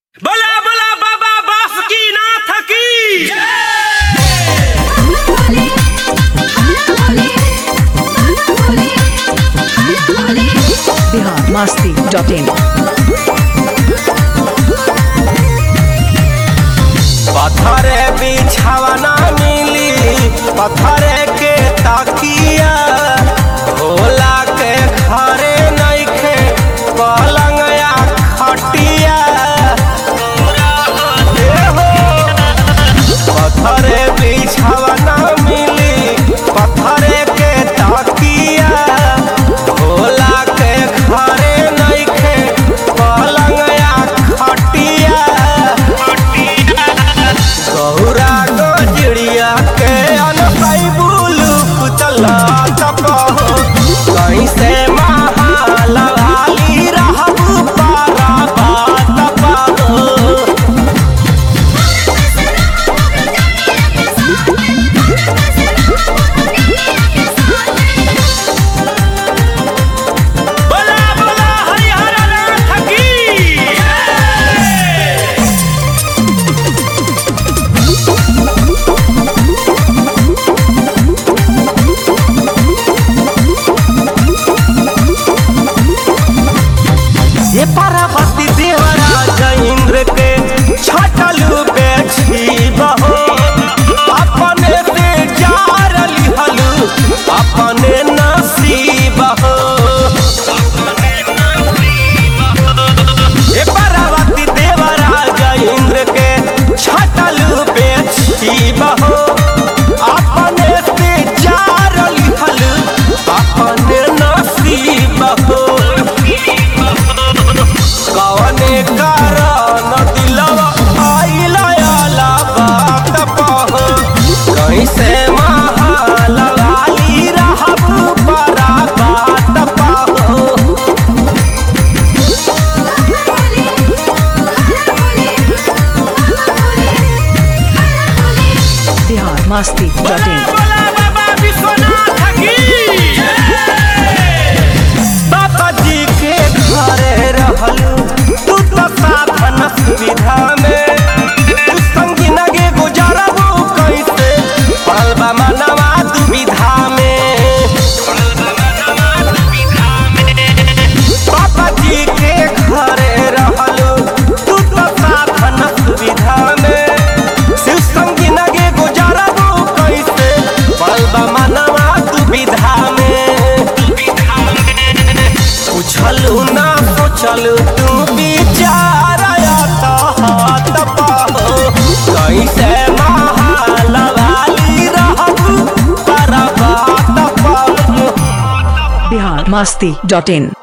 बला बला बाबा बासुकीनाथ की बिहार मस्ती डॉट इन पत्थरे बिछावना मिली पत्थरे के तकिया भोला के घरे नइखे पलंग या खटिया ए हो, पत्थरे बिछावना मिली पत्थरे के तकिया भोला के घरे नइखे पलंग या खटिया गौरा गजड़िया के अनपाई बुलू पुतला तपहो कैसे महालवाली रहबू पारा बात पाहो बला बला हरिहर नाथ की ये पार्वती देवराज इंद्र के छटलू बेछी बहो अपने से जार लिहलू अपने नसीब हो ये पार्वती देवराज इंद्र के छटलू बेछी बहो अपने से जार लिहलू अपने नसीब हो कवने कारण दिलवा आइला आला बात पहो कैसे महालवाली रहबू परा बात पहो बिहार मस्ती डॉट इन बला बाबा विश्वनाथ की बाबा जी के घरे रहलू तू तो साधन सुविधा में तू संगी नगे गुजरबू कैसे पड़ल बा मनवा दुविधा में बाबा जी के घरे रहलू तू तो साधन सुविधा में शिव संगी नगे गुजरबू कैसे पड़ल बा मनवा दुविधा में पूछलू ना सोचलू तू विचार तो हाथ पाहो कैसे महालवाली रहबू पर बात पाहो बिहार मस्ती डॉट इन